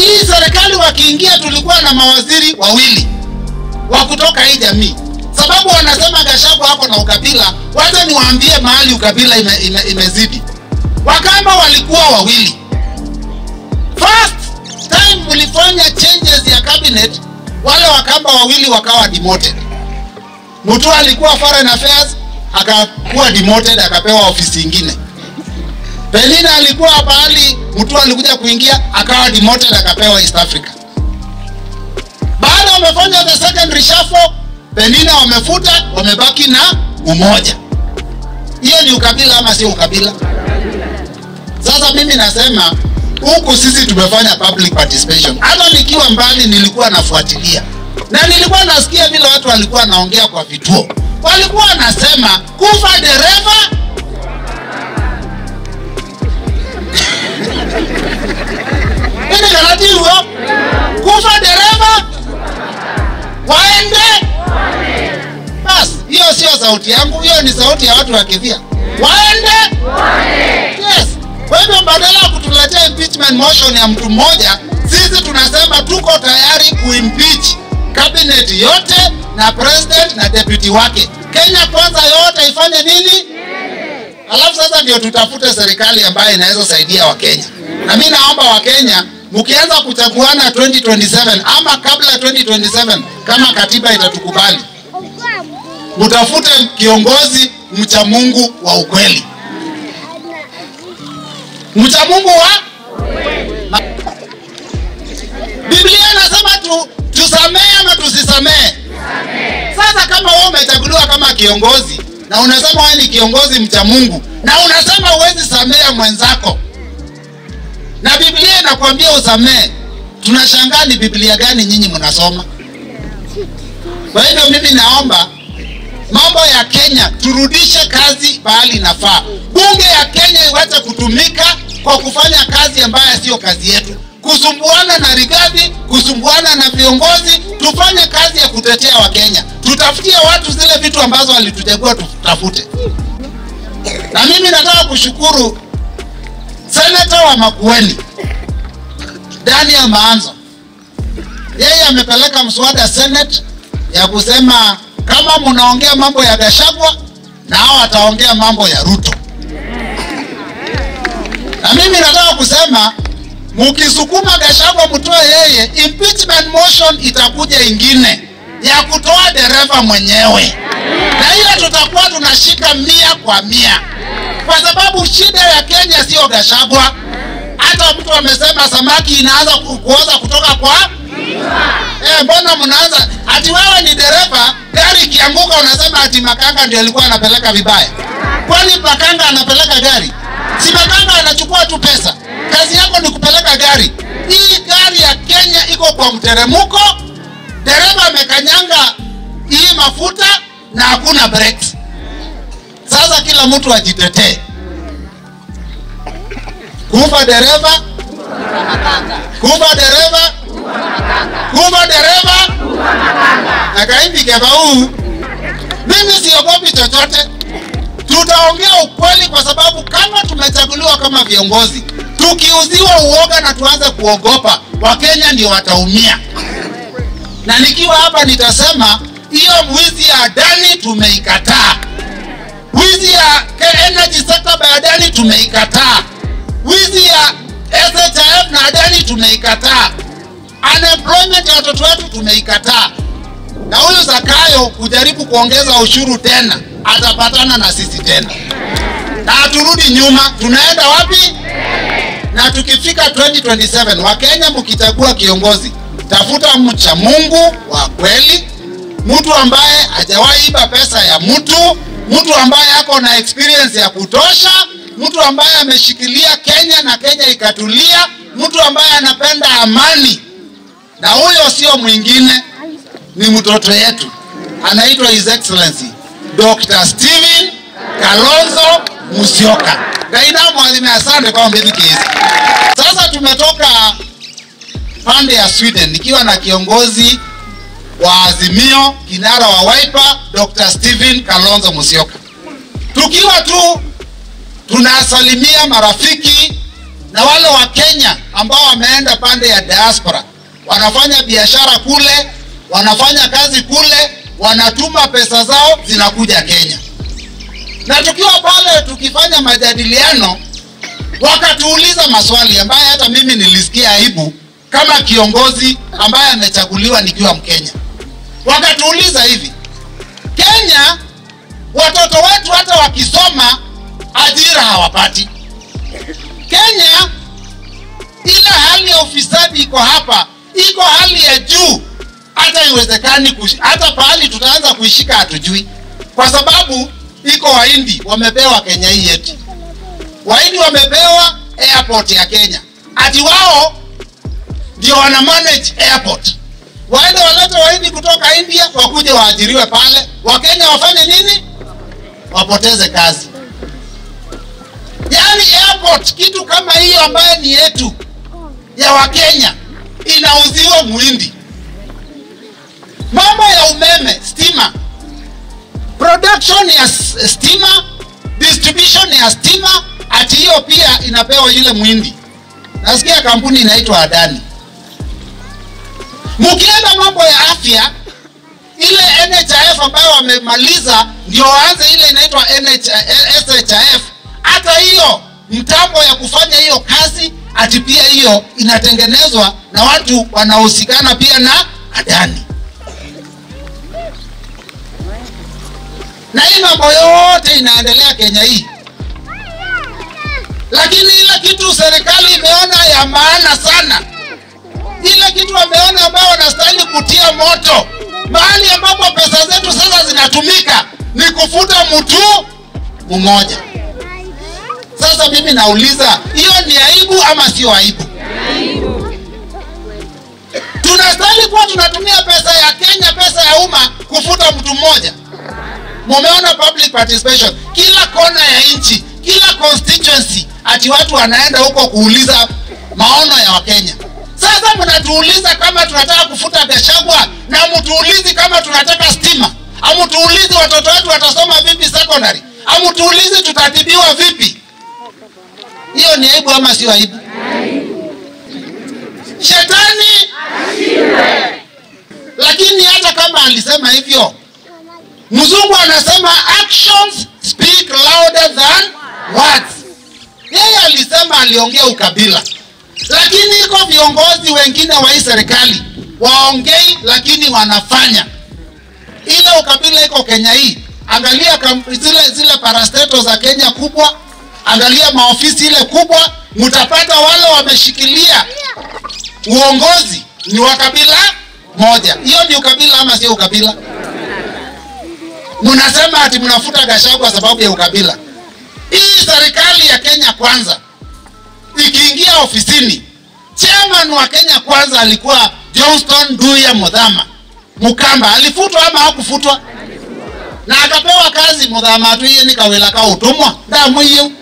Hii serikali wakiingia, tulikuwa na mawaziri wawili wa kutoka hii jamii, sababu wanasema Gachagua hapo na ukabila. Wacha niwaambie mahali ukabila ime, ime, imezidi. Wakamba walikuwa wawili. First time mlifanya changes ya cabinet, wale Wakamba wawili wakawa demoted. Mutua alikuwa foreign affairs akakuwa demoted, akapewa ofisi ingine. Penina alikuwa pahali Mutua alikuja kuingia, akawa demoted, akapewa East Africa. Baada wamefanya the second reshuffle, Penina wamefuta, wamebaki na umoja. Hiyo ni ukabila ama sio ukabila? Sasa mimi nasema huku sisi tumefanya public participation. Hata nikiwa mbali nilikuwa nafuatilia na nilikuwa nasikia vile watu walikuwa naongea kwa vituo, walikuwa wanasema kufa dereva ini karatiwo kufa dereva waende basi. Hiyo sio sauti yangu, hiyo ni sauti ya watu wa Kivia. Waende yes. Kwa hivyo badala ya kutuletea impeachment motion ya mtu mmoja, sisi tunasema tuko tayari kuimpeach cabinet yote na president na deputy wake. Kenya kwanza yote ifanye nini? Alafu sasa ndio tutafute serikali ambayo inaweza saidia Wakenya. Na mimi naomba Wakenya mkianza kuchaguana 2027 ama kabla ya 2027 kama katiba itatukubali, mtafute kiongozi mcha Mungu wa ukweli, mcha Mungu wa Biblia inasema tu, tusamehe ama tusisamehe. Sasa kama wewe umechaguliwa kama kiongozi na unasema wewe ni kiongozi mcha Mungu na unasema huwezi samehe mwenzako na Biblia inakwambia usamehe, tunashangaa ni Biblia gani nyinyi mnasoma? Kwa hivyo mimi naomba mambo ya Kenya turudishe kazi pahali inafaa. Bunge ya Kenya iwache kutumika kwa kufanya kazi ambayo sio kazi yetu, kusumbuana na Rigathi, kusumbuana na viongozi. Tufanye kazi ya kutetea Wakenya, tutafutie watu zile vitu ambazo walituchagua tutafute. Na mimi nataka kushukuru seneta wa Makueni Daniel Maanzo, yeye amepeleka mswada Senate ya kusema kama mnaongea mambo ya Gachagua na hao wataongea mambo ya Ruto. Na mimi nataka kusema mkisukuma Gachagua mtoe yeye, impeachment motion itakuja ingine ya kutoa dereva mwenyewe, na hiyo tutakuwa tunashika mia kwa mia, kwa sababu shida ya Kenya sio Gachagua. Hata mtu amesema samaki inaanza ku- kuoza kutoka kwa Eh, mbona mnaanza ati wewe ni dereva, gari ikianguka unasema ati makanga ndio alikuwa anapeleka vibaya? Kwani makanga anapeleka gari? Si makanga anachukua tu pesa. Kazi yako ni kupeleka gari. Hii gari ya Kenya iko kwa mteremko, dereva amekanyanga hii mafuta na hakuna brakes. Sasa kila mtu ajitetee. Kufa dereva, kufa dereva, kufa dereva akaimbi kebau. Mimi siogopi chochote, tutaongea ukweli, kwa sababu kama tumechaguliwa kama viongozi, tukiuziwa uoga na tuanze kuogopa, Wakenya ndio wataumia. Na nikiwa hapa nitasema hiyo wizi ya Adani tumeikataa, wizi ya energy sector by Adani tumeikataa, wizi ya SHIF na Adani tumeikataa, unemployment ya watoto wetu tumeikataa. Na huyu Zakayo kujaribu kuongeza ushuru tena, atapatana na sisi tena, na haturudi nyuma. Tunaenda wapi? Na tukifika 2027 Wakenya, mkichagua kiongozi, tafuta mcha Mungu wa kweli, mtu ambaye hajawahi iba pesa ya mtu, mtu ambaye ako na experience ya kutosha, mtu ambaye ameshikilia Kenya na Kenya ikatulia, mtu ambaye anapenda amani, na huyo sio mwingine ni mtoto yetu anaitwa His Excellency Dr. Steven Kalonzo Musyoka. Ngaina mwalimu, asante kwa mbele kizi. Sasa tumetoka pande ya Sweden nikiwa na kiongozi wa Azimio, kinara wa Wiper, Dr. Steven Kalonzo Musyoka, tukiwa tu tunasalimia marafiki na wale wa Kenya ambao wameenda pande ya diaspora, wanafanya biashara kule, wanafanya kazi kule, wanatuma pesa zao zinakuja Kenya. Na tukiwa pale tukifanya majadiliano, wakatuuliza maswali ambayo hata mimi nilisikia aibu kama kiongozi ambaye amechaguliwa nikiwa Mkenya. Wakatuuliza hivi, Kenya watoto wetu hata wakisoma ajira hawapati. Kenya ile hali ya ufisadi iko hapa, iko hali ya juu, hata iwezekani kush- hata pahali tutaanza kuishika hatujui, kwa sababu iko Wahindi wamepewa Kenya hii yetu. Wahindi wamepewa airport ya Kenya, ati wao ndio wana manage airport. Waende walete Wahindi kutoka India wakuje waajiriwe pale, Wakenya wafanye nini? Wapoteze kazi. Yaani airport kitu kama hiyo ambayo ni yetu ya Wakenya inauziwa Muhindi. Mambo ya umeme, stima, production ya s- stima, distribution ya stima, ati hiyo pia inapewa yule Muhindi. Nasikia kampuni inaitwa Adani. Mkienda mambo ya afya, ile NHIF ambayo wamemaliza ndio waanze ile inaitwa NH, SHIF. Hata hiyo mtambo ya kufanya hiyo kazi, ati pia hiyo inatengenezwa na watu wanaohusikana pia na Adani. Na hii mambo yote inaendelea Kenya hii, lakini ile kitu serikali imeona ya maana sana ile kitu wameona ambao wanastahili kutia moto mahali ambapo pesa zetu sasa zinatumika ni kufuta mtu mmoja. Sasa mimi nauliza, hiyo ni aibu ama sio aibu? Tunastahili kuwa tunatumia pesa ya Kenya, pesa ya umma kufuta mtu mmoja. Mumeona public participation kila kona ya nchi, kila constituency, ati watu wanaenda huko kuuliza maono ya Wakenya. Sasa mnatuuliza kama tunataka kufuta Gachagua na mtuulizi kama tunataka stima, amutuulizi watoto wetu watasoma vipi secondary, amutuulizi tutatibiwa vipi? Hiyo ni aibu ama sio aibu? Shetani lakini hata kama alisema hivyo, mzungu anasema actions speak louder than words. Yeye alisema aliongea ukabila, lakini iko viongozi wengine wa hii serikali waongei, lakini wanafanya. Ile ukabila iko Kenya hii. Angalia kam, zile zile parastato za Kenya kubwa, angalia maofisi ile kubwa, mtapata wale wameshikilia uongozi ni wa kabila moja. Hiyo ni ukabila ama sio ukabila? Mnasema ati mnafuta Gachagua sababu ya ukabila. Hii serikali ya Kenya Kwanza ikiingia ofisini, chairman wa Kenya Kwanza alikuwa Johnston Duya Mudhama Mukamba. Alifutwa ama hakufutwa? Na akapewa kazi Mudhama tu yeye ni kawela ka utumwa ndamu hiyo